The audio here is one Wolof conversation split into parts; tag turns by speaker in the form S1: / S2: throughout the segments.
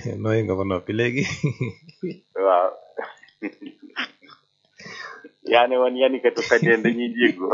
S1: nooy nga ba noppi léegi
S2: waaw yaa ne woon yanikatu xëddeen dañuy jéggoo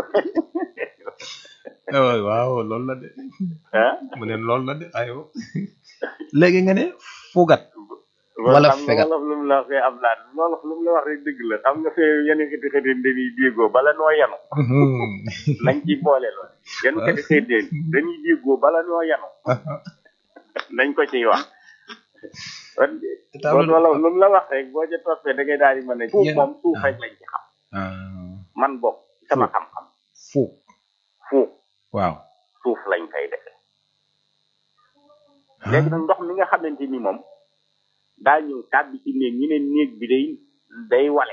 S1: waaw waaw loolu la de
S2: ah
S1: mu ne loolu la de ayo léegi nga ne fugat Wala
S2: xam nga
S1: fegat.
S2: wolof lu mu la waxee am laat wolof lu mu la wax rek dëgg la xam nga fee yanikatu xëddeen dañuy jéggoo bala noo yanu nañ ci boole lool yanikatu xëddeen dañuy jéggoo bala noo yanu nañ ko ciy wax kon kon wolof lu mu la wax rek boo ca toppee da ngay daal di mën a suuf
S1: Yan-
S2: moom suuf
S1: ah.
S2: rek lañ ci xam
S1: ah
S2: man bokk sama
S1: Suuf.
S2: xam-xam
S1: fuug
S2: suuf
S1: waaw
S2: suuf lañ koy defee léegi nag ndox mi nga xamante ni moom daa ñëw tàbbi ci néeg ñu ne néeg bi day day wale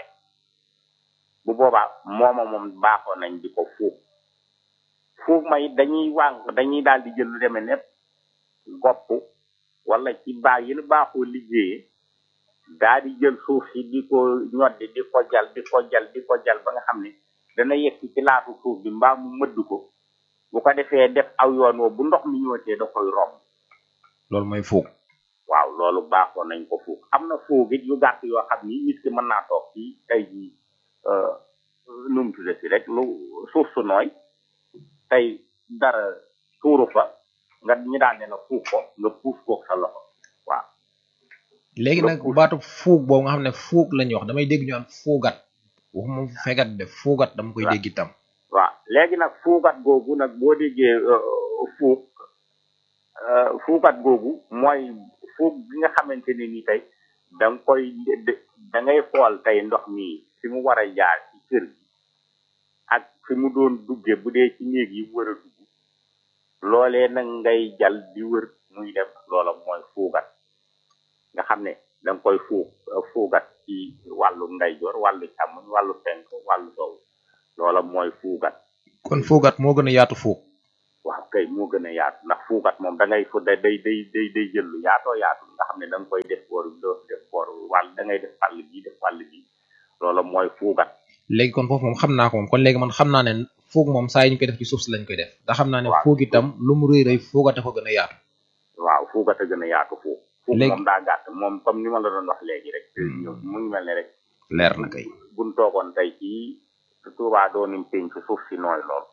S2: bu boobaa mooma moom baaxoo nañ di ko fuug fuug ma it dañuy wànq dañuy daal di jël lu demee nepp gopp wala ci baa yi nu baaxoo liggéeyee daa di jël suuf si di ko ñoddi di ko jal di ko jal di ko jal ba nga xam ne dana yegg ci laatu suuf bi mbaa mu mëdd ko bu ko defee def aw yoon woo bu ndox mi ñëwatee da koy romb
S1: loolu mooy fuug
S2: waaw loolu baaxoon nañ ko fuug am na fuug it yu gàtt yoo xam ni nit ki mën naa toog ci tey jii nu mu tudde si rek lu suuf su nooy tey dara tuuru fa nga ñu daan ne la fuug ko nga puus koog sa loxo waaw
S1: léegi nag baatu fuug boobu nga xam ne fuug lañuy wax damay dégg ñu am fuugat waxuma fegat de fuugat dama koy dégg itam
S2: waaw léegi nag fuugat googu nag boo déggee euh, fuug euh, fuugat googu mooy fuug bi nga xamante ne ni tey da nga koy de- da ngay xool tey ndox mi fi mu war a jaar ci kër gi ak fi mu doon dugge bu dee ci néeg yi mu war a dugg loolee nag ngay jal di wër muy dem loola mooy fuugat nga xam ne da nga koy fuug fuugat ci wàllu ndeyjoor wàllu càmmoñ wàllu penk wàllu sow loola mooy fuugat
S1: kon fuugat moo gën a yaatu fuug
S2: waaw kay moo gën a yaatu ndax fuugat moom da ngay fu day day day day day jël lu yaatoo yaatu nga xam ne da nga koy def boor bi doo def boor wàll da ngay def wàll bi def wàll bi loola mooy fuugat
S1: léegi kon foofu moom xam naa ko moom kon léegi man xam naa ne fuug moom saa yi ñu koy def ci suuf si lañ koy def ndax xam naa ne
S2: Waaw.
S1: fuug itam lu mu rëy rëy fuugate ko gën a yaatu
S2: waaw fuugat a gën a yaatu fuug fuug
S1: Léegi-
S2: moom daa gàtt moom comme ni ma la doon wax léegi rek ñëw mu ngi mel ne rek
S1: leer na kay
S2: buñ toogoon tey ci Tuubaa doonim pénc suuf si nooy lool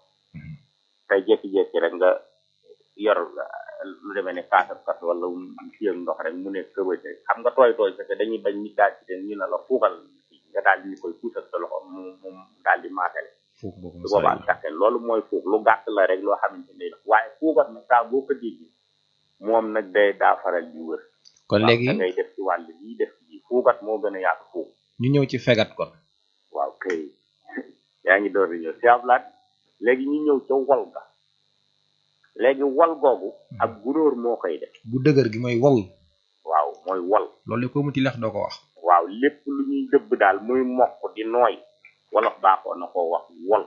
S2: tey jékki-jékki rek nga yor lu demee ne kaasab kas wala ci ak ndox rek mu ne këbëte xam nga tooy tooy fekk dañuy bañ nit daal ci den ñu ne la fuugal nga daal di ñu koy puusal sa loxo mu mu daal di maatale
S1: fuug boobu
S2: su boobaa taxel loolu mooy fuug lu gàtt la rek loo xamante ne waaye fuugat nag saa boo ko déggee moom nag day daa faral di wër
S1: kon
S2: waaw
S1: léegi
S2: da ngay def ci wàll bii def ci fuugat moo gën a yaatu fuug
S1: ñu ñëw ci fegat kon
S2: waaw kay yaa ngi door di ñëw si ablaat léegi ñu ñëw ca wol ga léegi wol googu ak gunóor moo koy def
S1: bu dëgër gi mooy wol
S2: waaw mooy wol
S1: loolu ko mu ci lex doo ko wax
S2: waaw lépp lu ñuy dëbb daal muy mokk di nooy wolof baaxoo na koo wax wol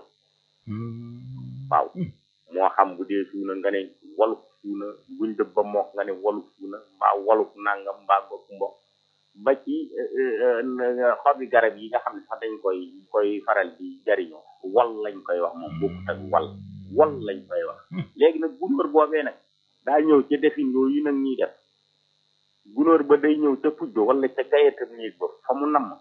S2: waaw moo xam bu dee suuna nga ne wolub suuna buñ dëbb ba mokk nga ne wolub suuna mbaa wolub nangam mbaa gopp mbokk ba ci euh, euh, xobi garab yi nga xam ne sax dañ koy koy faral di jariñoo wol lañ koy wax moom bokkut ak wal wol lañ koy wax léegi nag gunóor boobee nag daa ñëw ca defin yooyu nag ñuy def gunóor ba day ñëw ca pujjo wala ca gayetam néeg ba fa mu namm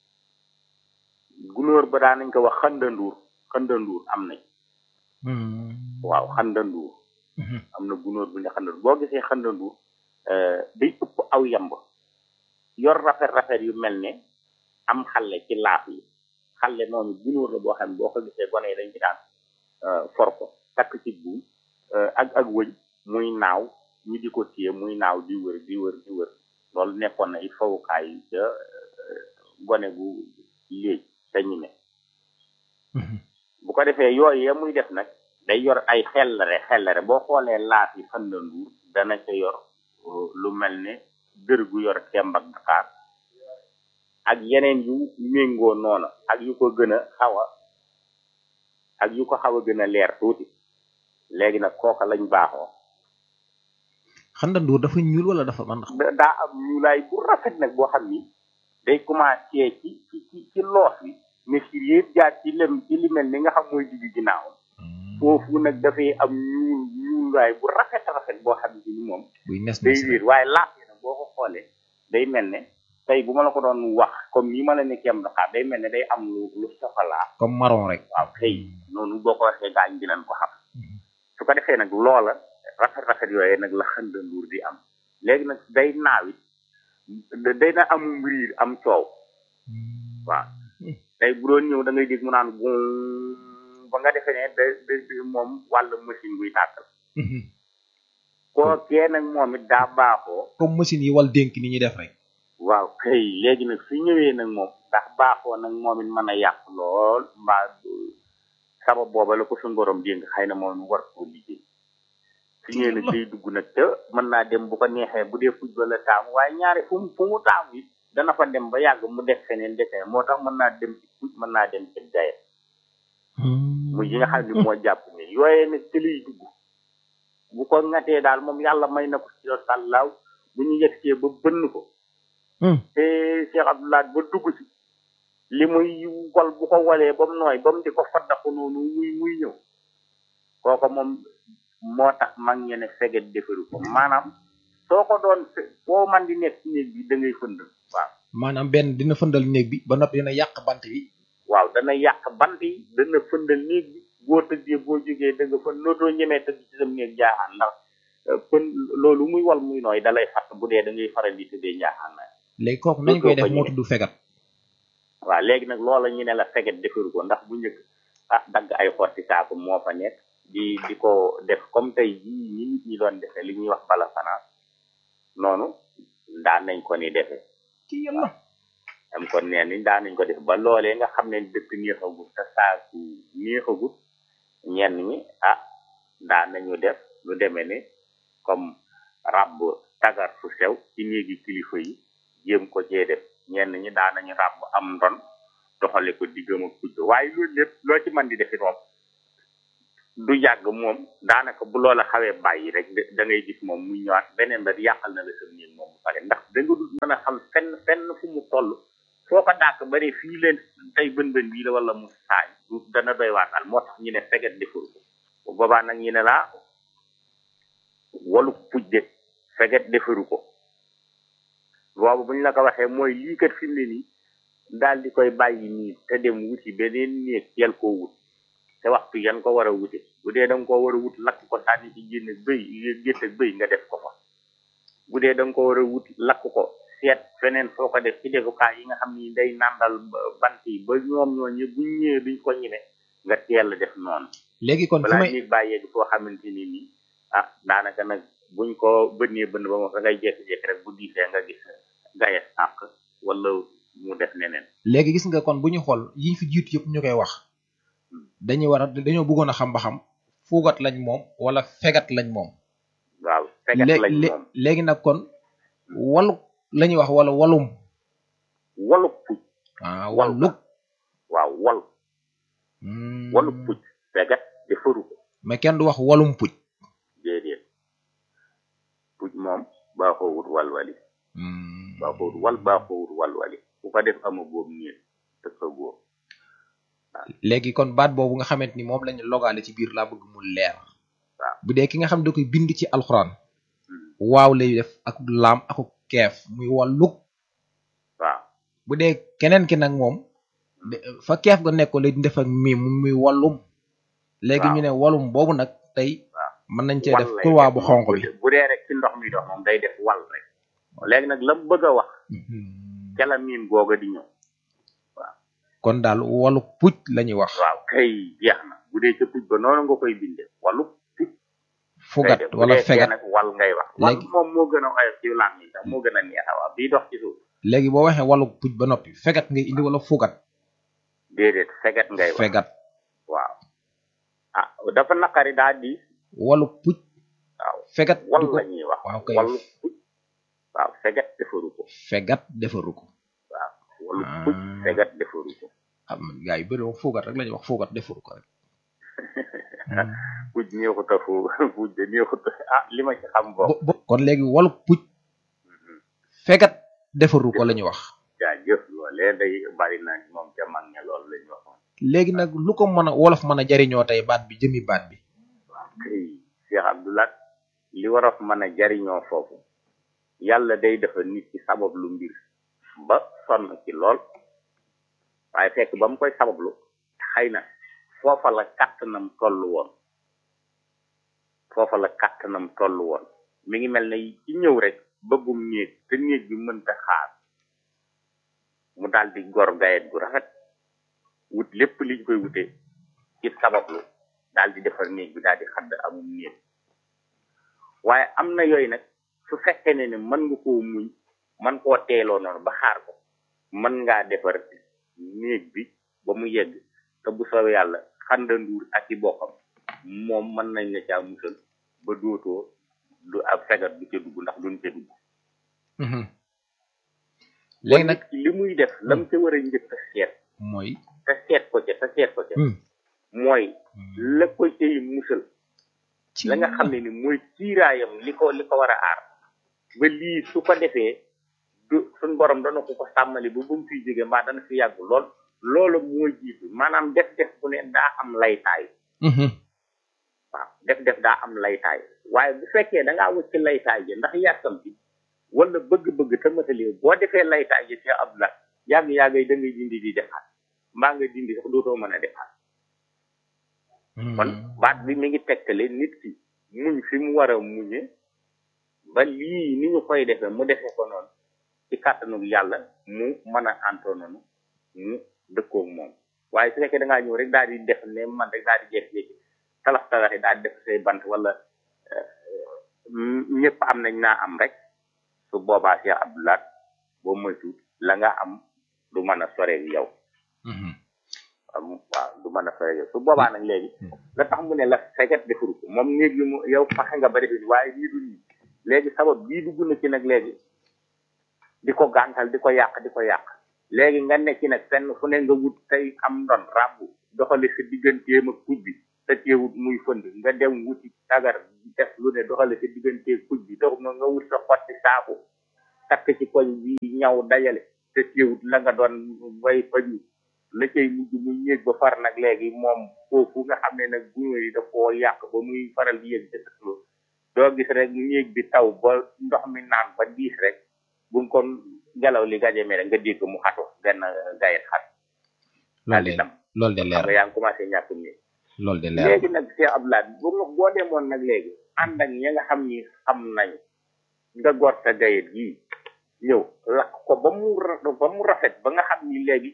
S2: gunóor ba daa nañ ko wax xandanduur xandanduur am nañ waaw xandanduur am na gunóor bu ñu xandanduur boo gisee xandanduur euh, day ëpp aw yamb yor rafet rafet yu mel ne am xale ci laaf yi xale noonu gunóor la boo xam ne boo ko gisee gone yi dañ ci daan euh, for ko takk ci buum euh, ak ak wëñ muy naaw ñu di ko téye muy naaw di wër di wër di wër loolu nekkoon na it fawukaay yi ca euh, gone gu léegi te ñu ne bu ko defee yooyu ya muy def nag day yor ay xellare xellare boo xoolee laaf yi fan la nduur dana ca yor uh, lu mel ne dër gu yor kemb ak Dakar ak yeneen yu méngoo noona ak yu ko gën a xaw a ak yu ko xaw a gën a leer tuuti léegi nag kooka lañ baaxoo
S1: xandanduur dafa ñuul wala dafa man
S2: da- daa am ñuulaay bu rafet nag boo xam ni day commencé ci ci ci ci loos bi mais si yëpp jaar ci lem ci li mel ni nga xam mooy digg ginnaaw foofu nag dafay am ñuul ñuulaay bu rafet rafet boo xam ni moom
S1: buy nes
S2: day
S1: nes
S2: wéer waaye laaf yi nag boo ko xoolee day mel ne tey bu ma la ko doon wax comme ni ma la ne kem daxaar day mel ne day am lu lu soxalaa
S1: comme marron rek
S2: waaw kay noonu boo ko waxee gaañ dinañ ko xam su ko defee nag loola rafet rafet yooyee nag la xënda nduur di am léegi nag day naawit day na am mbiriir am coow waaw tey bu doon ñëw da ngay dégg mu naan bu ba nga defee ne da da moom wàllu machine buy tàkkal kookee nag moom it daa baaxoo
S1: comme machine yi wal dénk ni ñuy def rek
S2: waaw kay léegi nag su ñëwee nag moom ndax baaxoo nag moom it mën a yàq lool mbaa sabab booba la ko suñu borom dénk xëy na moom war koo liggéey su ñëwee nag day dugg nag te mën naa dem bu ko neexee bu dee football la taamu waaye ñaari fu mu fu mu taamu it dana fa dem ba yàgg mu def feneen defee moo tax mën naa dem ci foot mën naa dem ci gaye muy yi nga xam ne moo jàpp ne yooyee nag ci liy dugg bu ko ngatee daal moom yàlla may na ko ci yow sàllaaw bu ñu yegsee ba bënn ko te Cheikh Abdoulaye ba dugg ci li muy wol bu ko walee ba mu nooy ba mu di ko faddaku noonu muy muy ñëw kooko moom moo tax mag ñe ne feget defaru ko maanaam soo ko doon foo man di nekk ci néeg bi da ngay fëndal waaw
S1: maanaam benn dina fëndal néeg bi ba noppi dina yàq bant bi
S2: waaw dana yàq bant yi dana fëndal néeg bi boo tëddee boo jógee da nga fa nootoo ñemee tëdd ci sam néeg jaaxaan ndax fën loolu muy wal muy nooy dalay fatt bu dee da ngay faral di tëddee njaaxaan na
S1: léegi kooku nañ koy def moo tudd fegat
S2: waaw léegi nag loola ñu ne la feget defaru ko ndax bu njëkk ah dagg ay xotti saako moo fa nekk di di ko def comme tey jii ñi nit ñi doon defee li ñuy wax bala fanaan noonu daan nañ ko ni defee
S1: ci yàlla
S2: am kon nee ni daan nañ ko def ba loolee nga xam ne dëkk neexagut te saaku neexagut ñenn ñi ah daan nañu def lu demee ni comme ràbb tagar fu sew ci néegi kilifa yi jéem ko cee def ñenn ñi daan nañu ràbb am ndon doxale ko diggam ak kujj waaye loolu lépp loo ci mën di defi moom du yàgg moom daanaka bu loola xawee bàyyi rek da ngay gis moom muy ñëwaat beneen ba yàqal na la sa néeg moom bu pare ndax da nga dul mën a xam fenn fenn fu mu toll foo ko dàq bari fii leen tey bën bën bii la wala mu saay du dana doy waatal moo tax ñu ne feget deful ko bu boobaa nag ñu ne laa walu pujje feget defaru ko boobu bu ñu la ko waxee mooy lii kat fi mu ne nii daal di koy bàyyi nii te dem wuti beneen néeg teel koo wut te waxtu yan ko war a wute bu dee da nga koo war a wut lakk ko sànni ci génn bëy gétt ak bëy nga def ko fa bu dee da nga ko war a wut lakk ko seet feneen foo ko def ci defukaay yi nga xam ni day nàndal bant yi ba ñoom ñooñu buñ ñëwee duñ ko ñime nga teel def noonu
S1: léegi kon fu
S2: balaa
S1: may
S2: ñuy bàyyee di foo xamante ni nii ah daanaka nag buñ ko bënnee bënn ba moom da ngay jékki-jékki rek bu diisee nga gis gayes àq wala mu def neneen
S1: léegi gis nga kon bu ñu xool yi fi jiitu yëpp ñu koy wax dañuy war a dañoo bëggoon a xam ba xam fuugat lañ moom wala fegat lañ moom
S2: waaw fegat
S1: lé-
S2: lañ
S1: lé-
S2: moom
S1: léegi nag kon walu la ñuy wax wala walum
S2: walu puj
S1: ah
S2: Wal.
S1: waluk
S2: waaw wal
S1: Hmm.
S2: walu puj fegat defaru ko
S1: mais kenn du wax walum puj
S2: déedéet puj moom baaxoo wut walwali
S1: Hmm.
S2: baaxoo wut wal baaxoo wut walwali ku ko def ama boobu ñeen te sa góob
S1: léegi kon baat boobu nga xamante ni moom lañu logaale ci biir laa bëgg mu leer
S2: waaw.
S1: bu dee ki nga xam da koy bind ci alxuraan waaw lay def ak laam ak keef muy wàllug
S2: waaw
S1: bu dee keneen ki nag moom de- fa keef ga nekkoon lay def ak miim muy wàllum léegi
S2: Waaw.
S1: ñu ne wàllum boobu nag tey
S2: waaw
S1: mën nañ cee
S2: wal
S1: def
S2: lay
S1: kurwaa
S2: def
S1: bu
S2: moom
S1: xonq
S2: bu
S1: bi
S2: dee- bu dee rek ci ndox mi dox moom day def wal rek léegi nag la mu bëgg a wax ca la miin googa di ñëw
S1: kon daal wàllu puj la ñuy wax
S2: waaw kay jeex na bu dee ca puj ba noonu nga koy binde walu puj ngay
S1: fugat
S2: def bu
S1: wala
S2: dee kee
S1: fegat
S2: nag wal ngay wax wal
S1: Léegi-
S2: moom moo gën a oyof ci lam yi sax moo gën a neex a wax bii dox ci suuf
S1: léegi boo waxee wàllu puj ba noppi fegat ngay indi wala fugat
S2: déedéet feget ngay wax
S1: fegat
S2: waaw ah dafa naqari daa di
S1: wàllu puj
S2: waaw
S1: fegat
S2: wal
S1: du ko
S2: la ñuy wax
S1: waaw kay
S2: walu puj waaw feget defaru ko
S1: fegat defaru ko
S2: waaw walu puj
S1: Ah.
S2: feget defaru ko
S1: am gaa yu bëri moom fugat rek la ñuy wax fugat defaru ko rek
S2: puj neexut a fu puj de neexut a ah li ma ci xam bokk
S1: bo- bo- kon léegi wàllu puj fegat defaru ko la ñuy wax
S2: jaajëf loolee day bari na moom ca mag ña loolu la ñu waxoon
S1: léegi nag lu ko mën a wolof mën a jariñoo tey baat bi jëmi baat bi
S2: waaw kay Cheikh Abdoulaye li warof mën a jariñoo foofu yàlla day defal nit ci sabab lu mbir ba sonn ci lool waaye fekk ba mu koy sabablu xëy na foofa la kàttanam toll woon foofa la kàttanam toll woon mi ngi mel ne ci ñëw rek bëggum néeg te néeg bi mënta xaar mu daal di gor gayet gu rafet wut lépp liñ koy wute ci sabablu daal di defar néeg bi daal di xadd amum néeg waaye am na yooyu nag su fekkee ne ne mën nga koo muñ man koo teeloo noonu ba xaar ko mën ngaa defar néeg bi ba mu yegg te bu soobee yàlla xandanduur ak i bokkam moom mën nañ la caa musal ba dootoo du ab fegat du ca dugg ndax duñ ca dugg
S1: léegi nag
S2: li muy def lam ca war a njëkk a seet
S1: mooy
S2: te seet ko ca te seet ko ca mooy la ko cay musal la nga xam ne ni mooy kiiraayam li ko li ko war a aar ba lii su ko defee du suñ borom dana ko ko sàmmali ba ba mu fiy jóge mbaa dana fi yàgg lool loolu moo jiitu maanaam def def bu ne daa am laytaay waaw def def daa am laytaay waaye bu fekkee da ngaa wëcc laytaay ji ndax yàkkam bi wala bëgg-bëgg te matalee boo defee laytaay ji te ab la yàgg-yàgg yi da ngay dindi di defaat mbaa nga dindi sax dootoo mën a defaat kon baat bi mi ngi tegtale nit ki muñ fi mu war a muñe ba lii ni ñu koy defee mu defee ko noonu ci kàttanu yàlla mu mën a antoo noonu mu dëkkoog moom waaye su fekkee da ngaa ñëw rek daal di def ne man rek daal di jékki-jékki talax talax yi daal di def say bant wala ñëpp am nañ naa am rek su boobaa Cheikh Abdoulaat boo moytu la nga am du mën a soreeg yow waaw du mën a soreeg yow su boobaa nag léegi la tax mu ne la feget defuru ko moom néeg yi mu yow faxe nga ba defi waaye lii du nii léegi sabab bii dugg na ci nag léegi di ko gàntal di ko yàq di ko yàq léegi nga nekk nag fenn fu ne nga wut tey am ndon ràbbu doxali sa digganteem ak kuj bi te teewut muy fënd nga dem wuti tagar def lu ne doxali sa diggantee kuj bi dox nga nga wut sa xotti saaku takk ci koñ bi ñaw dajale te teewut la nga doon bay faju la cay mujj muy ñéeg ba far nag léegi moom foofu nga xam ne nag gunóor yi daf koo yàq ba muy faral di yëg dëkklo doo gis rek ñéeg bi taw ba ndox mi naan ba diis rek bu kon ngelaw li gajemee rek nga dégg mu xatu benn gayet xat
S1: loolu de loolu de leer
S2: nga yaa ngi commencé ñàkk nii
S1: loolu de leer
S2: léegi nag Cheikh Abdoulaye bu nga boo demoon nag léegi ànd ak ñi nga xam ni xam nañ nga gor sa gayet gii ñëw lakk ko ba mu ba mu rafet ba nga xam ni léegi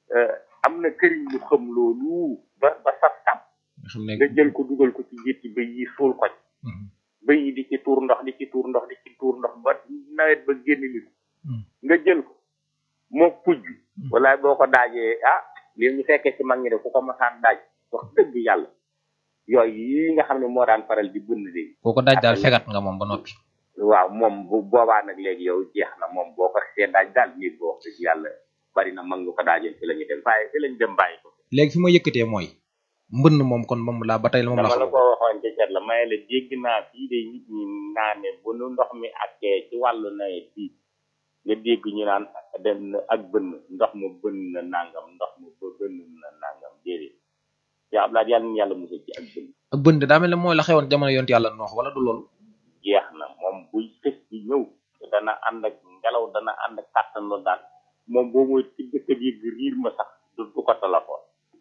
S2: am na këriñ lu xam loolu ba ba saf saf nga jël ko dugal ko ci gétti ba yi suul ko bëy yi di ci tuur ndox di ci tuur ndox di ci tuur ndox ba nawet ba génn li nga jël ko moo puj bi wala boo ko daajee ah li ñu fekkee ci mag ñi de ku ko masaan daaj wax dëgg yàlla yooyu yi nga xam ne moo daan faral di bënn de
S1: boo ko daaj daal fegat nga moom ba noppi
S2: waaw moom bu boobaa nag léegi yow jeex na moom boo ko see daaj daal nit boo wax dëgg yàlla bari na mag ñu ko daajee fi la ñu dem bàyyi fi lañ dem bàyyi ko
S1: léegi fi ma yëkkatee mooy mbënn moom kon moom laa ba tey la moom la
S2: dama la ko waxoon ca cat la may la dégg naa fii de nit ñi naane bu nu ndox mi akkee ci wàllu nawet fii nga dégg ñu naan dem na ak bënn ndox mu bënn na nangam ndox mu bënn na nangam déedéet yaa Abdoulaye yàlla na yàlla musal ci ak bënn
S1: ak bënn daa mel ne mooy la xewoon jamono yonent yàlla noox wala du loolu
S2: jeex na moom buy fës ci ñëw dana ànd ak ngelaw dana ànd ak kàttan loolu daal moom boo mooy ci dëkk bi riir ma sax du du ko téléphone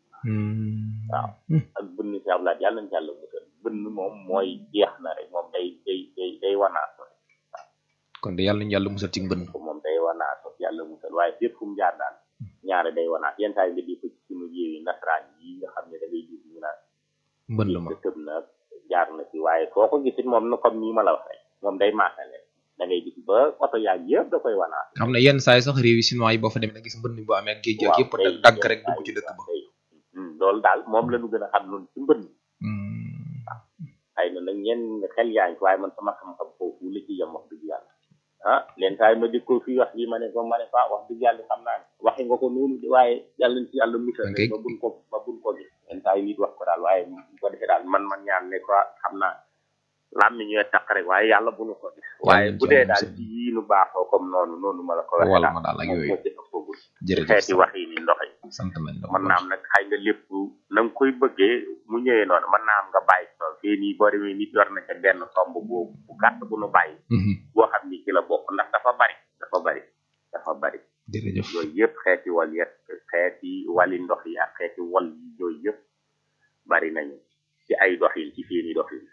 S2: waaw ak bënn si Abdoulaye yàlla na yàlla musal bënn moom mooy jeex na rek moom day day day day wanaaso waaw
S1: kon de yàlla nañu yàlla musal ci mbënn
S2: moom day wanaaso yàlla musal waaye fépp fu mu jaar daal ñaare day wanaas yenn saa yi nga di ko ci suñu réew yi nasaraan yi nga xam ne da ngay gis ñu naan
S1: mbënn ma
S2: tëb na jaar na ci waaye foo ko gisit moom na comme nii ma la wax rek moom day maasale da ngay gis ba oto yaag yëpp da koy wanaas
S1: xam ne yenn saa yi sax réew yi chinois yi boo fa demee da gis mbënn bu amee géej gi ak yëpp dagg rek dugg ci dëkk ba
S2: loolu daal moom la ñu gën a xam noonu ci mbënn waaw xëy na nag ñenn xel yaa ngi waaye man sama xam-xam foofu la ci yem wax dëgg yàlla ah leen saa yi ma di ko fii wax lii ma ne ko ma ne ko wax dëgg yàlla xam naa ne waxe nga ko noonu de waaye yàlla na ci yàlla musal rek ba buñ ko ba buñ ko gis leen saa yi nit wax ko daal waaye bu ko defee daal man man ñaan ne ko xam naa lam mi ñooy taq rek waaye yàlla bu nu ko gis waaye bu dee daal ci yii nu baaxoo comme noonu noonu ma la ko waxee
S1: wala ma daal ak yooyu jërëjëf
S2: xeeti wax yi ni ndox yi
S1: sant nañ la
S2: mën naa am nag xëy nga lépp na nga koy bëggee mu ñëwee noonu mën naa am nga bàyyi tool fee nii boo demee nit yor na ca benn tomb boobu bu gàtt bu nu bàyyi boo xam ni ci la bokk ndax dafa bari dafa bari dafa bari
S1: jërëjëf
S2: yooyu yëpp xeeti wal yet xeeti wali ndox yi ak xeeti wal yi yooyu yëpp bari nañu ci ay doxin ci seeni doxin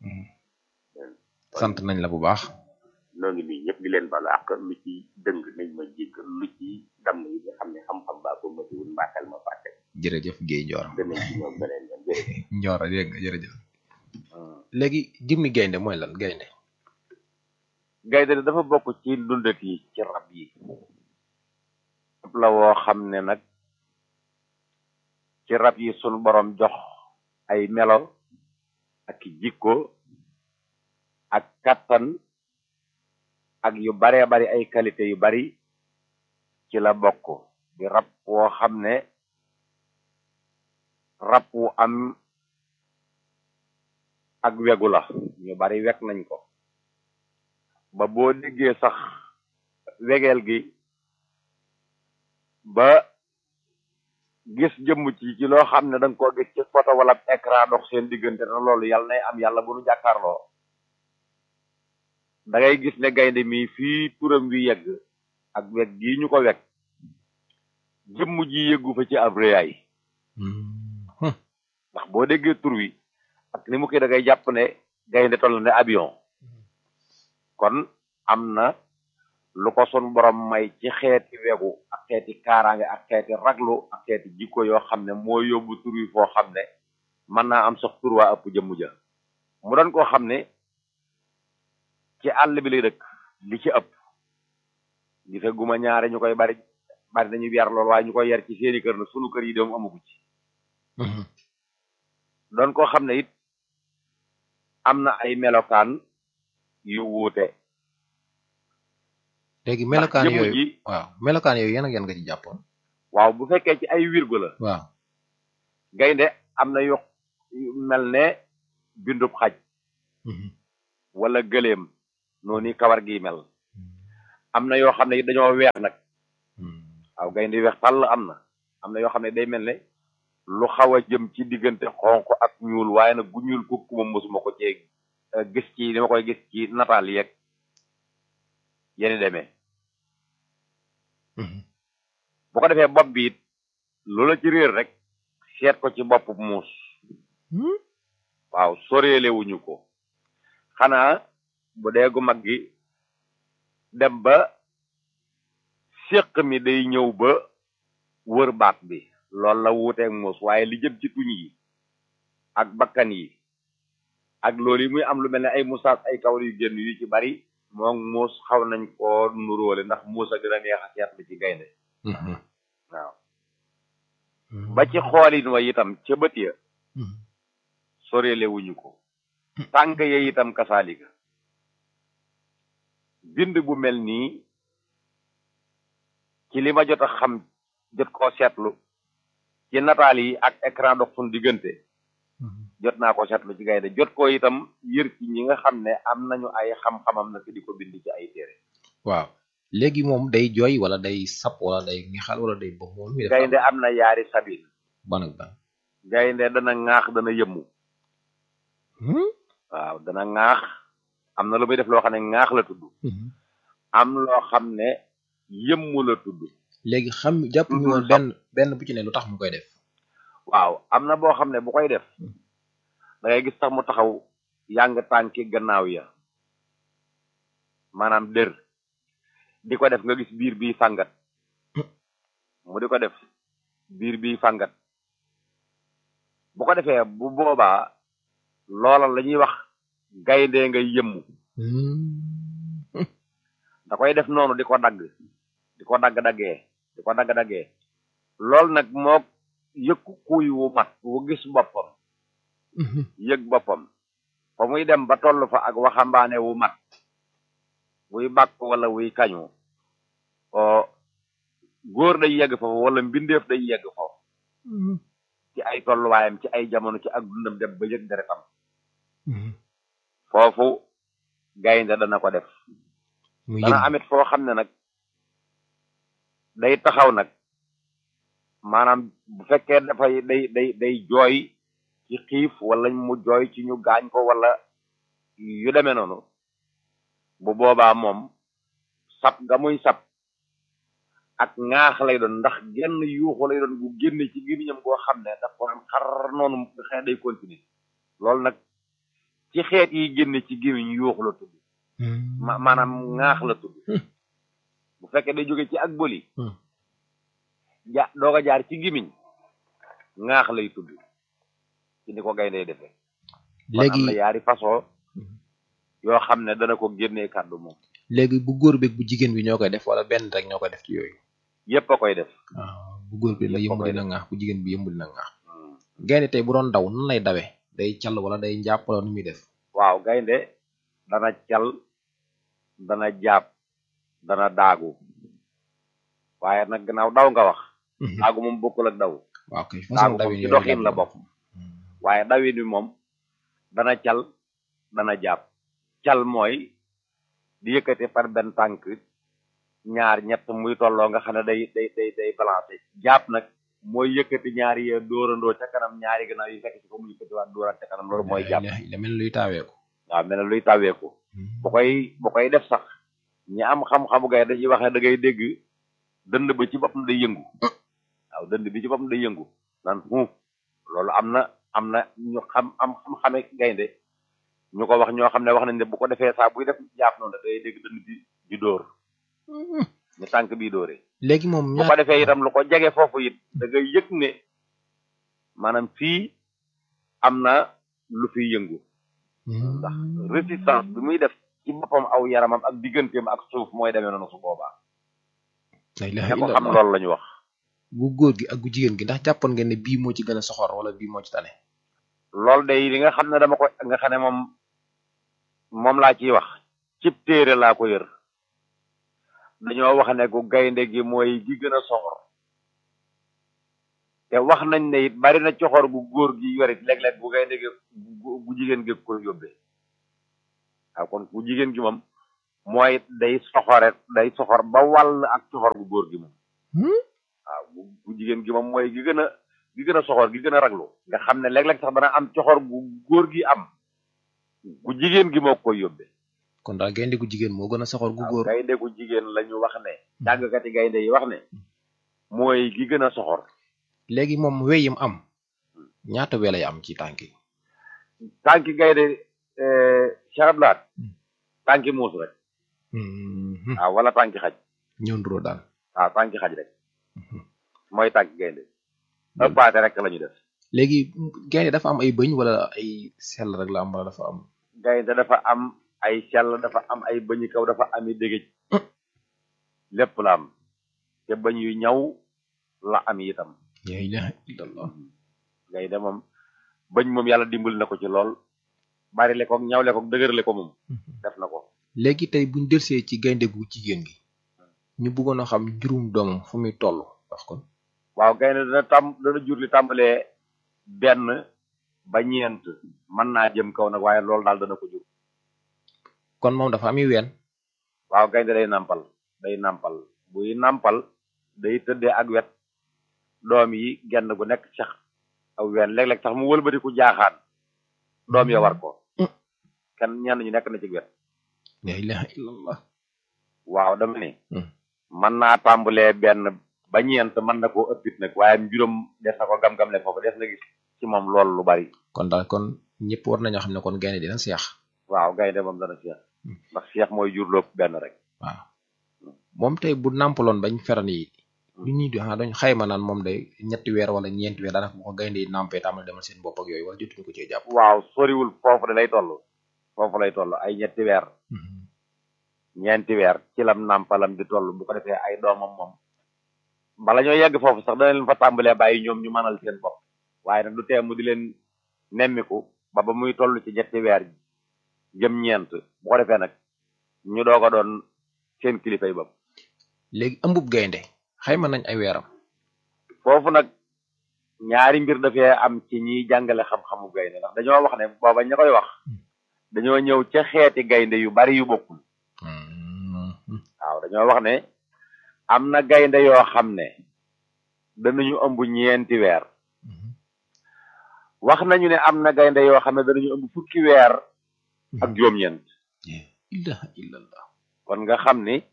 S1: sant nañ la bu baax
S2: noo ngi nii ñëpp di leen balu ak lu ci dëng nañ ma jégg lu ci damm yi nga xam ne xam-xam baa ko matiwul mbaaxel ma fàtte
S1: jërëjëf Guèye Ndior
S2: danañ ci ñoom beneen yoon jërëjëf
S1: Ndior dégg nga jërëjëf léegi jëmmi gaynde mooy lan gaynde
S3: gaynde dafa bokk ci dundat yi ci rab yi rab la woo xam ne nag ci rab yi sunu borom jox ay melo ak jikko ak kattan ak yu baree bari ay qualité yu bari ci la bokk di rab woo xam ne rab wu am ak wegu la ñu bari weg nañ ko ba boo déggee sax wegeel gi ba gis jëmm ci ci loo xam ne danga ko gis ci photo wala écran dox seen diggante na loolu yàlla nay am yàlla bu nu jàkkaarloo da ngay gis ne gaynde mi fii turam wi yegg ak weg gii ñu ko weg jëmm ji yëggu fa ci ab réyaay ndax boo déggee tur wi ak ni mu koy da ngay jàpp ne gaynde toll ne avion kon am na lu ko sun borom may ci xeeti wegu ak xeeti kaaraange ak xeeti raglu ak xeeti jikko yoo xam ne moo yóbbu tur wi foo xam ne mën naa am sax tur waa ëpp jëmm ja mu doon koo xam ne ci àll bi lay dëkk li ci ëpp gise guma ñaare ñu koy bari bari nañu yar lool waaye ñu koy yar ci seeni kër na sunu kër yi doom amugu ci doon koo xam ne it am na ay melokaan yu wuute
S1: léegi melokaan
S3: jëmm
S1: yooyu
S3: ji
S1: waaw melokaan yooyu yan ak yan nga ci jàppoon
S3: waaw bu fekkee ci ay wirgo la
S1: waaw
S3: gaynde am na yu yu mel ne bindub xaj wala gëléem noonu kawar gi mel am na yoo xam ne it dañoo weex nag waaw gaynde weex tàll am na am na yoo xam ne day mel ne lu xaw a jëm ci diggante xonq ak ñuul waaye nag gu ñuul kukk moom mosuma ko cee eh, gis ci ni ma koy gis ci nataal yeeg yeni demee bu ko defee bopp bi it loola ci réer rek seet ko ci bopp muus waaw soreelewuñu ko xanaa bu dee gu mag gi dem ba séq mi day ñëw ba wër baat bi loolu la wuuteeg muus waaye li jëm ci tuñ yi ak bakkan yi ak loolu yi muy am lu mel ne ay musaas ay kawar yu génn yu ci bari moom muus xaw nañ koo nuróole ndax muus a gën a neex a seetlu ci gaynde waaw ba ci xoolin wa itam ca bët ya soreele wuñu ko tànk ya itam kasaalika bind bu mel nii ci li ma jot a xam jot koo seetlu ci nataal yi ak écran dox sun diggante jot naa ko seetlu ci gaynde jot ko itam yër ci ñi nga xam ne am nañu ay xam-xamam nag di ko bind ci ay téere
S1: waaw léegi moom day jooy wala day sap wala day ngexal wala day bëgg moom mi
S3: gaynde am na yaari sabin
S1: ban ak ban
S3: gaynde dana ŋaax dana yëmmu waaw dana ŋaax am na lu muy def loo xam ne ŋaax la tudd am loo xam ne yëmmu la tudd
S1: léegi xam jàpp ñu woon benn benn bu ci ne lu tax mu koy def
S3: waaw am na boo xam ne bu koy def da ngay gis sax mu taxaw yàng tànki gannaaw ya maanaam dër di ko def nga gis biir bi fàngat mu di ko def biir bi fàngat bu ko defee bu boobaa loola la ñuy wax gaynde nga yëmmu da koy def noonu di ko dagg di ko dagg-daggee di ko dagg-daggee loolu nag moo yëkku kuy wu mat wu gis boppam yëg boppam fa muy dem ba toll fa ak waxambaane wu mat wuy bàkk wala wuy kañu o góor day yegg foofu wala mbindeef day yegg foofu ci ay tolluwaayam ci ay jamono ci ak dundam dem ba yëg deretam foofu gaynde dana ko def
S1: mu
S3: dana
S1: yëg
S3: amit foo xam ne nag day taxaw nag maanaam bu fekkee dafay day day day jooy ci xiif wala mu jooy ci ñu gaañ ko wala yu demee noonu bu boobaa moom sab nga muy sab ak ŋaax lay doon ndax genn yuuxu lay doon bu génne ci gémmiñam goo xam ne daf ko am xar noonu nga xam ne day continuer loolu nag ci xeet yi génne ci gémmiñ yuuxu la tudd ma maanaam ŋaax la tudd bu fekkee day jóge ci ak bëli ja doog a jaar ci gémmiñ ŋaax lay tudd ci ni ko gaynde defee
S1: léegi
S3: am na yaari façon yoo xam ne dana ko génnee kàddu moom
S1: léegi bu góor beeg bu jigéen bi ñoo koy def wala benn rek ñoo koy def ci yooyu
S3: yépp a koy def
S1: waaw bu góor bi la
S3: Yëpp a
S1: yëmb
S3: koy
S1: dina ŋaax bu jigéen bi yëmb dina ŋaax gaynde tey bu doon daw nan lay dawe day call wala day njàpp wala nu muy def
S3: waaw gaynde dana cal dana jaab dana daagu waaye nag gannaaw daw nga wax daagu moom bokkul ak daw
S1: waaw kay
S3: daagu
S1: façon
S3: moom
S1: dawin
S3: ci
S1: yooyu
S3: doxin
S1: laa
S3: la
S1: bëgg.
S3: bokk waaye dawin wi moom dana cal dana jaab cal mooy di yëkkate par benn tànk ñaar ñett muy tolloo nga xam ne day day day day balancé jaab nag mooy yëkkati ñaari yee dóorandoo ca kanam ñaari gannaaw yi fekk ci ko mu yëkkati waat dóoraat ca kanam loolu mooy jaab
S1: la la mel luy taaweeku
S3: waaw mel ne luy taweeku bu koy bu koy def sax ñi am xam-xamu gay dañuy wax ne da ngay dégg dënd ba ci boppam day yëngu waaw dënd bi ci boppam day yëngu naan huuf loolu am na am na ñu xam am xam-xame gaynde ñu ko wax ñoo xam ne wax nañ ne bu ko defee saa buy def jaaf noonu da ngay dégg dënd bi di dóor ñu tànk bii dóoree
S1: léegi moom
S3: bu ko defee itam lu ko jege foofu it da ngay yëg ne maanaam fii am na lu fiy yëngu ndax résistance bi muy def ci boppam aw yaramam ak digganteem ak suuf mooy demee noonu su boobaa
S1: la
S3: ña
S1: ilaha
S3: ko xam
S1: illallah
S3: loolu la ñu wax
S1: bu góor gi ak bu jigéen gi ndax jàppoon ngeen ne bii moo ci gën a soxor wala bii moo ci tane
S3: loolu day li nga xam ne dama ko nga xam ne moom moom laa ciy wax cib téere laa ko yër dañoo wax ne gu gaynde gi mooy gi gën a soxor te wax nañ ne it bari na coxor gu góor gi yorit léeg-léeg bu gaynde gi gu gu jigéen gi ko yóbbee waaw kon bu jigéen gi moom mooy day soxore day soxor ba wàll ak coxor gu góor gi moom waaw bu bu jigéen gi moom mooy gi gën a gi gën a soxor gi gën a raglu nga xam ne léeg-léeg sax dana am coxor gu góor gi am gu jigéen gi moo koy yóbbee
S1: kon daal gaynde gu jigéen moo gën a soxor gu
S3: waaw
S1: góor
S3: gaynde gu jigéen la ñu wax ne jàngkati gaynde yi wax ne mooy gi gën a soxor
S1: léegi moom weyim am ñaata we lay am ci tànk yi
S3: tànki gaynde charablaat tànki muus rek waaw wala tànki xaj
S1: ñëw nduroo daal
S3: waaw tànki xaj rek mooy tànki gaynde ëppaate rek la ñu def
S1: léegi gaynde dafa am ay bëñ wala ay sell rek la am wala dafa am
S3: gaynde dafa am ay sell dafa am ay bëñi kaw dafa ami dégëj lépp la am te bëñ yu ñaw la am itam
S1: la ilaha illallah
S3: gaynde moom bëñ moom yàlla dimbali na ko ci lool bari le ko ñawle ko dëgërle ko moom def na ko
S1: léegi tey buñ delsee ci gaynde gu jigéen gi ñu bëggoon a xam juróom doomam fu muy toll wax kon
S3: waaw gaynde dana tam dana jur li tàmbalee benn ba ñeent mën naa jëm kaw nag waaye loolu daal dana ko jur
S1: kon moom dafa ami ween
S3: waaw gaynde day nàmpal day nàmpal buy nàmpal day tëddee ak wet doom yi genn gu nekk sax aw ween léeg-léeg sax mu wëlbatiku jaaxaan doom ya war ko kenn ñenn ñu nekk na ci wet
S1: la ilaha illallah
S3: waaw dama ni
S1: Hmm.
S3: mën naa tàmbalee benn ba ñeent mën na koo ëppit nag waaye mbirum des na ko gam-gam le foofu des na gis ci moom loolu lu bari
S1: kon daal kon ñëpp war nañoo xam ne kon gaynde dina seex
S3: waaw gaynde moom dana seex
S1: Hmm.
S3: ndax seex mooy jur lépp benn rek
S1: waaw moom tey bu nàmpaloon bañ feran yi lu ñuy di xanaa dañ xayma naan moom day ñetti weer wala ñeenti weer daanaka bu ko gaynde yi nàmpee tàmbali demal seen bopp ak yooyu wala jotuñu ko cee jàpp
S3: waaw soriwul foofu de lay toll foofu lay toll ay ñetti weer ñeenti weer ci lam nàmpalam di toll bu ko defee ay doomam moom bala ñoo yegg foofu sax dana leen fa tàmbalee bàyyi ñoom ñu mënal seen bopp waaye nag du tee mu di leen nemmiku ba ba muy toll ci ñetti weer jëm ñeent bu ko defee nag ñu doog a doon seen kilifa yi bopp
S1: léegi ëmbub gaynde xayma nañ ay weeram
S3: foofu nag ñaari mbir dafee am ci ñiy jàngale xam-xamu gaynde ndax dañoo wax ne booba ña koy wax dañoo ñëw ca xeeti gaynde yu bari yu bokkul waaw dañoo wax ne am na gaynde yoo xam ne danañu ëmb ñeenti weer wax nañu ne am na gaynde yoo xam ne danañu ëmb fukki weer ak juróom-ñeent
S1: ilaha illallah
S3: kon nga xam ni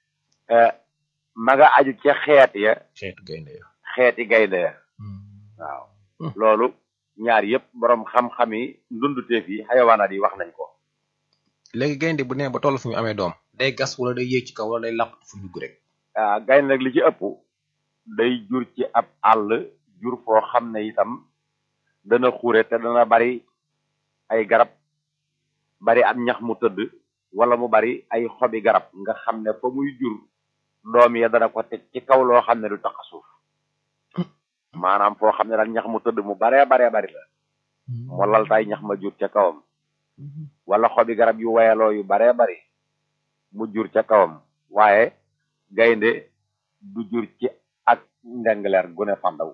S3: ma nga aju ca xeet ya
S1: xeetu gaynde ya
S3: xeeti gaynde ya waaw loolu ñaar yëpp boroom xam-xam yi ndunduteef yi xayawaanaat yi wax nañ ko
S1: léegi gaynde bu nee ba toll fu mu amee doom day gas wala day yéeg ci kaw wala day làqatu fu dugg rek
S3: ah gaynde nag li ci ëpp day jur ci ab àll jur foo xam ne itam dana xure te dana bari ay garab bari am ñax mu tëdd wala mu bari ay xobi garab nga xam ne fa muy jur doom ya dana ko teg ci kaw loo xam ne du tax a suuf maanaam foo xam ne daal ñax mu tëdd mu baree baree bari la mu laltaay ñax ma jur ca kawam wala xobi garab yu wayaloo yu baree bari mu jur ca kawam waaye gaynde du jur ci ak ndengleer gune fandaw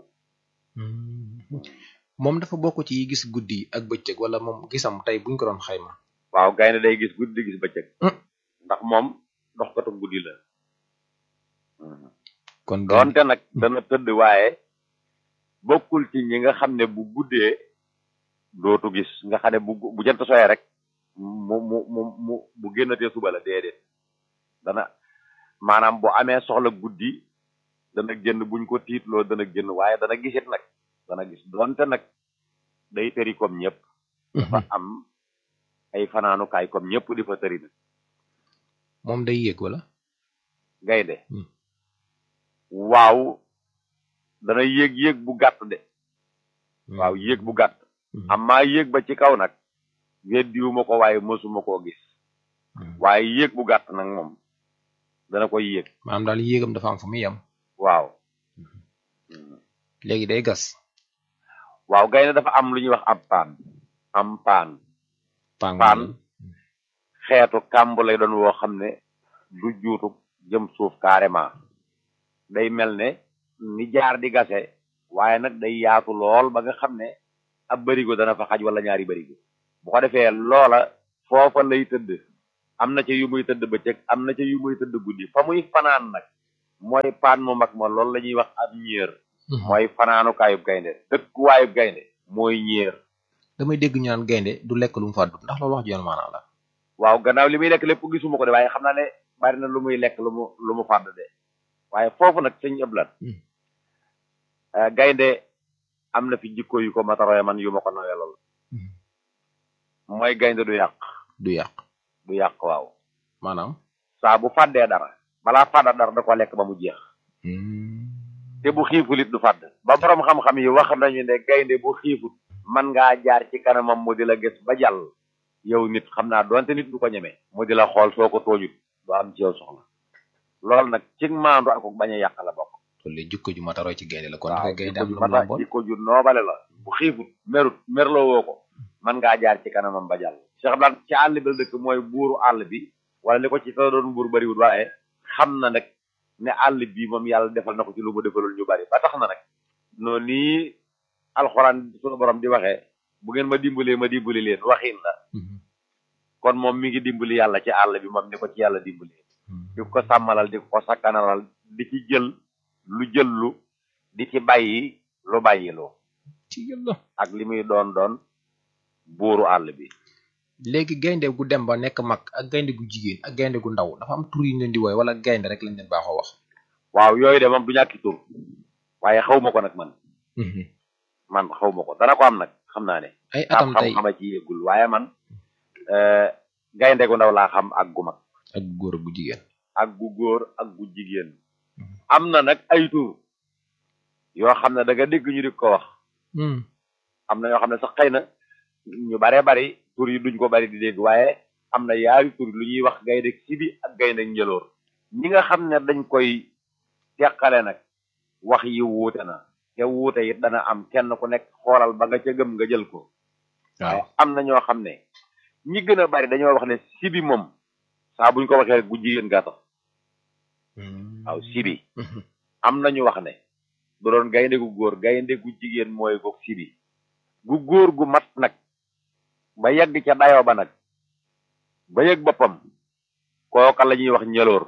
S1: moom dafa bokk ci yi gis guddi ak bëccëg wala moom gisam tey buñ ko doon xayma
S3: waaw gaynde day gis guddi di gis bëccëg ndax moom doxkatu guddi la
S1: kon
S3: doonte nag dana tëdd waaye bokkul ci ñi nga xam ne bu guddee dootu gis nga xam ne bu bu jant soyee rek mu mu mu mu bu génnatee suba la déedéet dana maanaam bu amee soxla guddi dana génn buñ ko tiitloo dana génn waaye dana gisit nag dana gis doonte nag day tëri comme ñëpp dafa am ay fanaanukaay comme ñëpp di fa tëri nag
S1: moom day yéeg wala
S3: gaynde waaw dana yéeg yéeg bu gàtt de waaw yéeg bu gàtt amaa yéeg ba ci kaw nag weddiwuma ko waaye mësuma koo gis waaye yéeg bu gàtt nag moom dana koy yéeg
S1: maanaam daal yéegam dafa am fu muy yem
S3: waaw
S1: léegi day gas
S3: waaw gaynde dafa am lu ñuy wax ab paan am paan paan xeetu kàmb lay doon woo xam ne du juutu jëm suuf carrément day mel ne ni jaar di gase waaye nag day yaatu lool ba nga xam ne ab barigo dana fa xaj wala ñaari barigo bu ko defee loola foofa lay tëdd am na ca yu muy tëdd bëccëg am na ca yu muy tëdd guddi fa muy fanaan nag mooy paan mu mag ma loolu la ñuy wax ab ñéer mooy fanaanukaayu gaynde dëkkuwaayu gaynde mooy ñéer
S1: damay dégg ñu naan gaynde du lekk lu mu fàddu ndax loolu wax joon maanaam la
S3: waaw gannaaw li muy lekk lépp gisuma ko de waaye xam naa ne bari na lu muy lekk lu mu lu mu fàdd de waaye foofu nag sëñ ëblan gaynde am na fi jikko yu ko mataroye man yu ma ko nawee lool mooy gaynde du yàq
S1: du yàq
S3: du yàq waaw
S1: maanaam
S3: saa bu fàddee dara balaa fàdda dara da ko lekk ba mu jeex te bu xiiful it du fàdd ba borom xam-xam yi wax nañu ne gaynde bu xiifut man ngaa jaar ci kanamam mu di la gis ba jàll yow nit xam naa doonte nit du ko ñeme mu di la xool soo ko tooñut du am ci yow soxla loolu nag ci maandu ak bañ a yàq la bokk
S1: loolu la jikko ju mataroo ci gaynde la kon
S3: waaw
S1: dafay gaynde am
S3: jikko ju
S1: lu mu
S3: mata
S1: làmbool
S3: jikko ju noobale la bu xiifut merut merloo woo ko man ngaa jaar ci kanamam ba jàll Cheikh Abdou ci àll bi la dëkk mooy buuru àll bi wala li ko ci sa doon buur bariwul waaye xam na nag ne àll bi moom yàlla defal na ko ci lu mu defalul ñu bari ba tax na nag noonu nii alxuraan sunu borom di waxee bu ngeen ma dimbalee ma dimbali leen waxin la kon moom mi ngi dimbali yàlla ci àll bi moom ni ko ci yàlla dimbalee di ko sàmmalal di ko sakkanalal di ci jël lu jëllu di ci bàyyi lu bàyyiloo
S1: ci yàlla
S3: ak li muy doon doon buuru àll bi
S1: léegi gaynde gu dem ba nekk mag ak gaynde gu jigéen ak gaynde gu ndaw dafa am tur yu ñu leen di wooye wala gaynde rek lañ leen baaxoo wax
S3: waaw yooyu de moom du ñàkki tur waaye xaw ma ko nag man man xaw ma ko dana ko am nag xam naa ne
S1: ay atam tey
S3: xam-xama ci yëggul waaye man gaynde gu ndaw laa xam ak gu mag
S1: ak góor gu jigéen
S3: ak gu góor ak gu jigéen am na nag ay tur yoo xam ne da nga dégg ñu di ko wax am na yoo xam ne sax xëy na ñu baree bari tur yi duñ ko bari di dégg waaye am na yaari tur lu ñuy wax gaynde sibi ak gaynde njëloor ñi nga xam ne dañ koy teqale nag wax yi wuute na te wuute it dana am kenn ku nekk xoolal ba nga ca gëm nga jël ko waaye
S1: waaw
S3: am na ñoo xam ne ñi gën a bari dañoo wax ne sibi moom saa buñ ko waxee rek bu jigéen gaa tax waaw sibi am na ñu wax ne bu doon gaynde gu góor gaynde gu jigéen mooy goog sibi gu góor gu mat nag ba yegg ca dayoo ba nag ba yëg boppam kooka la ñuy wax njëloor